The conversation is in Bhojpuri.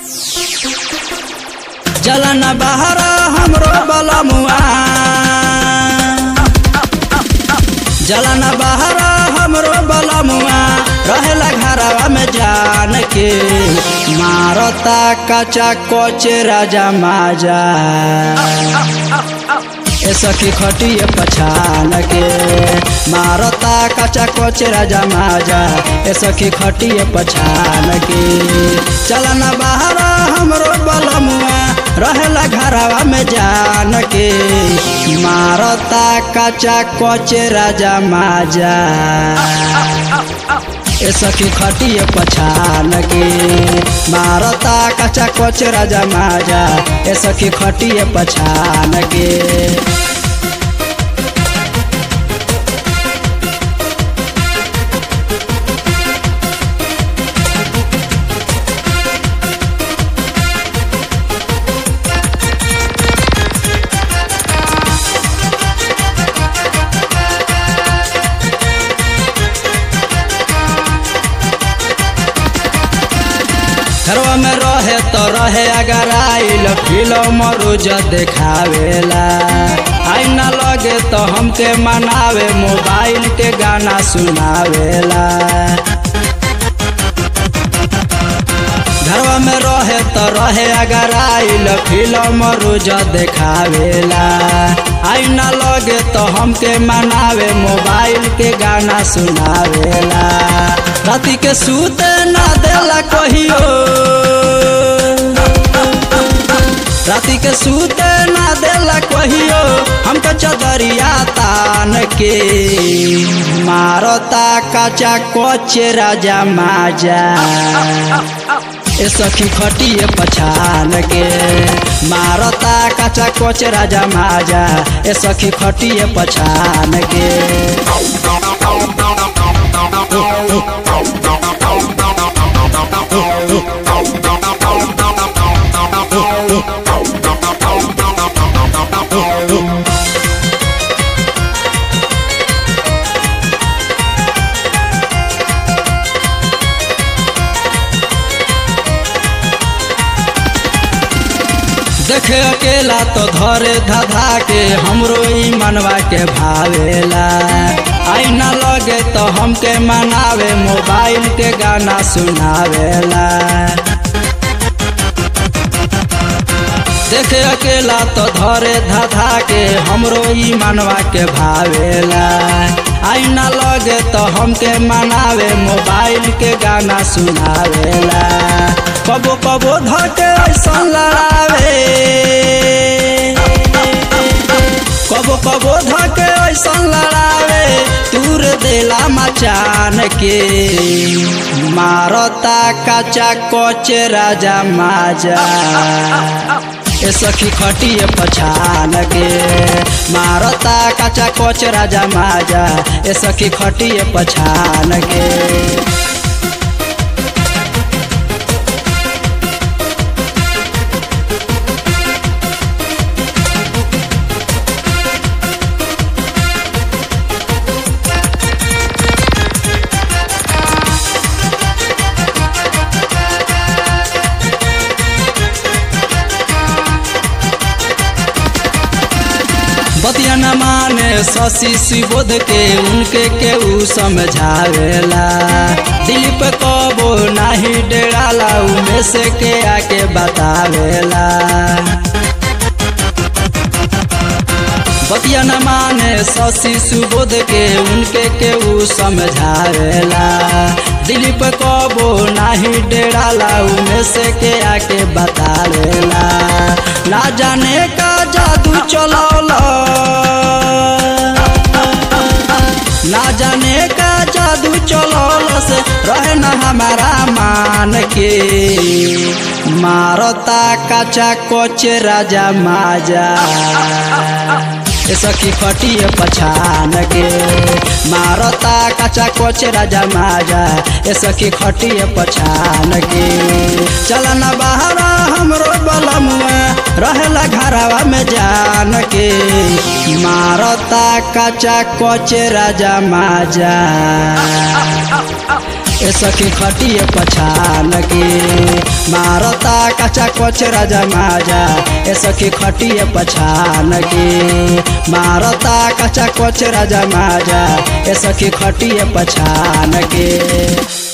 चलन बहरा हमरो बलमुआ जलन बहरा हमरो बलमुआ रहेला घरवा में जान के मारता कचा कोच राजा माजा ए सखी खटिए पछान के मारता कचा कोच राजा माजा ए सखी खटिए पछान के चलन बहरा हमरो बलमुआ रहेला घरवा में जान के मारता कचा कोच राजा माजा ए सखी खटिए पछान के मारता कचा कोच राजा माजा ए सखी खटिए पछान के घरवा में रहे तो रहे अगर आइल फिल्म रोज देखावेला आई न लगे तो हमके मनावे मोबाइल के गाना सुनावेला घरवा में रहे तो रहे अगर आइल फिल्म रोज देखावेला आई न लगे तो हमके मनावे मोबाइल के गाना सुनावेला राति के सूते ना देला कहियो राति के सूते ना देला कहियो हमके चदरिया तान के मारता कचा कोच राजा माजा ए सखी खटिए पछान के मारता कचा कोच राजा माजा ए सखी खटिए पछान के देखे अकेला तो धरे धधा के हमरो ई मनवा के भावेला आई न लगे तो हमके मनावे मोबाइल के गाना सुनावेला देखे अकेला तो धरे धधा के हमरो ई मनवा के भावेला आई न लगे तो हमके मनावे मोबाइल के गाना सुनावेला कबो कबो धके ऐसा लड़ावे कबो कबो धके ऐसा लड़ावे दूर देला मचान के मारता कचा कोच राजा माजा ए सखी खटिए पछान के मारता कचा कोच राजा माजा ए सखी खटिए पछान के बतिया न माने शशि सुबोध के उनके केहू समझावेला दिलीप कबो नाही डेराला उमे से के आके बतावेला बतिया न माने शशि सुबोध के उनके केहू समझावेला दिलीप कबो नाही डेराला उमे से के आके बतावेला ना जाने का जादू चलौला ना जाने का जादू चलौल से रहे न हमारा मान के मारता कचा कोच राजा माजा ए सखी खटिए पछान के मारता कचा कोच राजा माजा ए सखी खटिए पछान के चलन बहरा हमरो बलमुआ रहेला घरवा में जान के मारता कचा कोच राजा माजा ए सखी खटिए पछान के मारता कचा कोच राजा माजा ए सखी खटिए पछान के मारता कचा कोच राजा माजा ए सखी खटिए पछान के